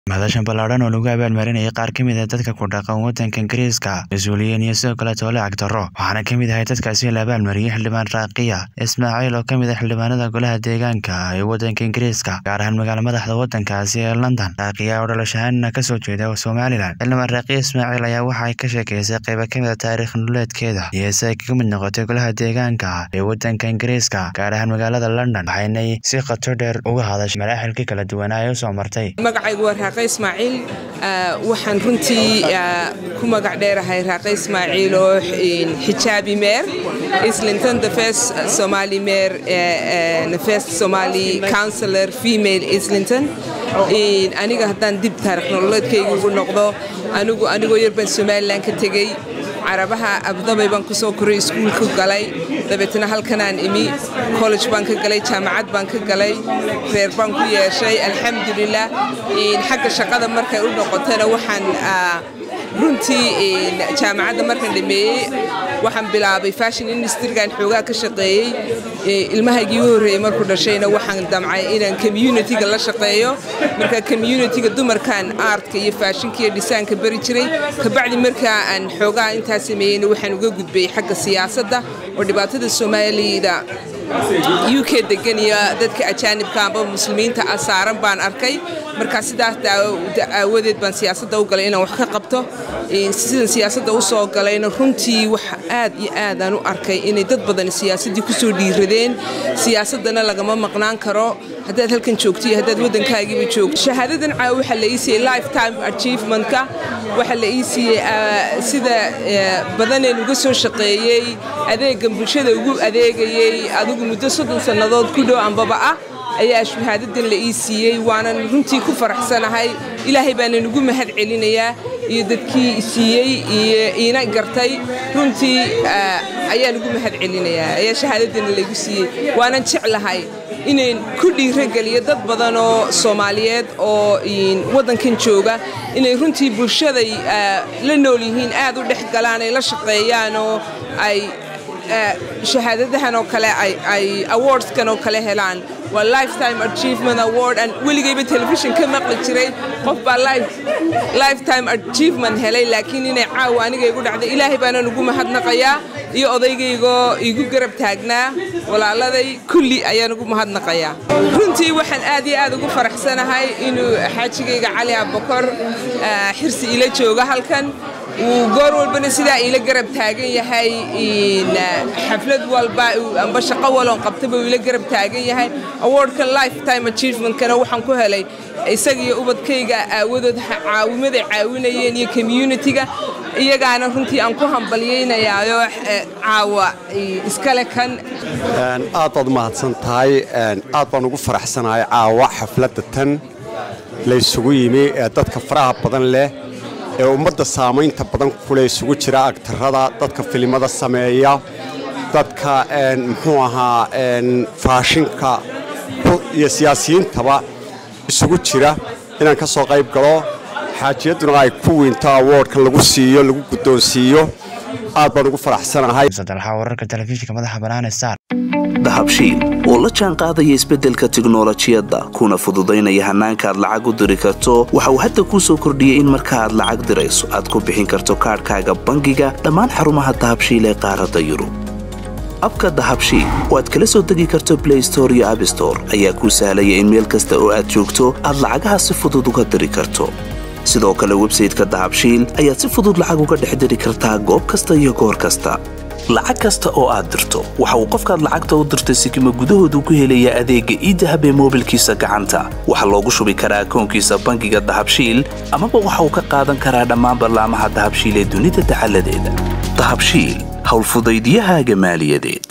madashan ballaadhan oo lagu abaalmarinayay qaar ka mid ah dadka ku dhaqan waddanka ingiriiska mas-uuliyiin iyo sidoo kale toole cagdarro waxaana ka mid ahay dadkaasi la abaalmariyey xildhibaan raaqiya ismaaciil oo ka mid ah xildhibaanada golaha deegaanka ee waddanka ingiriiska gaar ahaan magaala madaxda waddankaasi ee london raaqiya oo dhalashahaanna kasoo jeeda somalilan xildhibaan raaqiya ismaaciil ayaa waxa ay ka sheekeysay qayba ka mid a taariikh nololeedkeeda iyo si ay kaga mid noqotay golaha deegaanka ee waddanka ingiriiska gaar ahaan magaalada london waxaynay si khato dheer uga hadashay maraaxilkii kala duwanaa ee usoo martay magacaygu waa raaqe ismaaciil waxaan runtii ku magac dheerahay raaqe ismaaciil oo xijaabi meer islington the first somali meer the first somali counselor female islington aniga haddaan dib taarikh nololeedkayga ugu noqdo anigu anigoo yar baan somalilan ka tegey carabaha abdabay baan ku soo koray iskuulka galay dabeetna halkanaan imi college baan ka galay jaamacad baan ka galay reer baan ku yeeshay alxamdulilah xagga shaqada markay u noqotana waxaan runtii jaamacadda markaan dhameeyey waxaan bilaabay fashion industrigan xoogaa ka shaqeeyey ilmahaygii u horreeyey markuu dhashayna waxaan damcay inaan communitiga la shaqeeyo marka communitiga dumarkan aartka iyo faashinka iyo dhisaanka bari jiray kabacdi markaa aan xoogaa intaa sameeyeyna waxaan uga gudbayay xagga siyaasadda oo dhibaatada soomaalida u k degan iyo dadka ajaanibka amba muslimiinta ah saaran baan arkay markaa sidaas aawadeed baan siyaasadda u galay inaan wax ka qabto sidan siyaasadda u soo galayna runtii wax aad iyo aadaan u arkay inay dad badan siyaasaddii ku soo dhiiradeen siyaasaddana lagama maqnaan karo haddaad halkan joogto iyo haddaad waddankaagiiba joogto shahaadadan caawa waxaa la ii siiyey lifetime achievementka waxaa la ii siiyey sida badaneen uga soo shaqeeyey adeegan bulshada ugu adeegayey adigu muddo soddon sannadood ku dhow ambaba ah ayaa shahaadadan la ii siiyey waanan runtii ku faraxsanahay ilaahay baanan ugu mahad celinayaa iyo dadkii siiyey iyo iina gartay runtii ayaan ugu mahad celinayaa ayaa shahaadadana laygu siiyey waanan jeclahay inayn ku dhiirogeliyo dad badan oo soomaaliyeed oo waddankan jooga inay runtii bulshaday la nool yihiin aad u dhex galaan ay la shaqeeyaan oo ay shahaadadahan oo kale ay awardskan oo kale helaan waa lifetime achievement award aan weligayba telefishin ka maqli jiray qof baa lifetime achievement helay laakiin inay caawa aniga igu dhacday ilaahay baanan ugu mahadnaqayaa iyo odaygaygoo igu garab taagnaa walaaladay kulli ayaan ugu mahadnaqayaa runtii waxaan aad iyo aad ugu faraxsanahay inuu xaajigayga cali abakor xirsi ila jooga halkan uu goor walbana sidaa iila garab taagan yahay xaflad walba amba shaqo walon qabtaba uu ila garab taagan yahay awardkan lifetime achievementkana waxaan ku helay isaga iyo ubadkayga aawadood caawimaday caawinayeen iyo communitiga iyagaana runtii aan ku hambalyaynayaayo caawa iskale kan aad baad umahadsan tahay aad baan ugu faraxsanahay caawa xafladda tan laysugu yimi ee dadka faraha badan leh ee ummadda saamaynta badan kule isugu jira agtarada dadka filimada sameeya dadka muxuu ahaa faashinka iyo siyaasiyiintaba isugu jira inaan ka soo qayb galo xaajiyadduna ay ku weynto awoodhkan lagu siiyo lagu guddoonsiiyo aad baan ugu faraxsanahay wararka telefishinka madaxa banaane star dahabshiil oo la jaan qaadaya isbeddelka tiknolojiyadda kuna fududaynaya hannaanka aad lacag u diri karto waxa uu hadda kuu soo kordhiyey in marka aad lacag dirayso aad ku bixin karto kaadhkaaga bangiga dhammaan xarumaha dahabshiil ee qaaradda yurub abka dahabshiil oo aad kala soo degi karto blay store iyo abstore ayaa kuu sahlaya in meel kasta oo aad joogto aad lacagaha si fudud uga diri karto sidoo kale websayteka dahabshiil ayaad si fudud lacag uga dhex diri kartaa goob kasta iyo goor kasta lacag kasta oo aad dirto waxa uu qofkaad lacagta u dirtay sikima gudahoodu ku helayaa adeegga iidahab ee moobilkiisa gacanta waxaa loogu shubi karaa akoonkiisa bangiga dahabshiil amaba waxa uu ka qaadan karaa dhammaan ballaamaha dahabshiil ee dunida dacaladeeda dahabshiil howlfudaydyahaaga maaliyadeed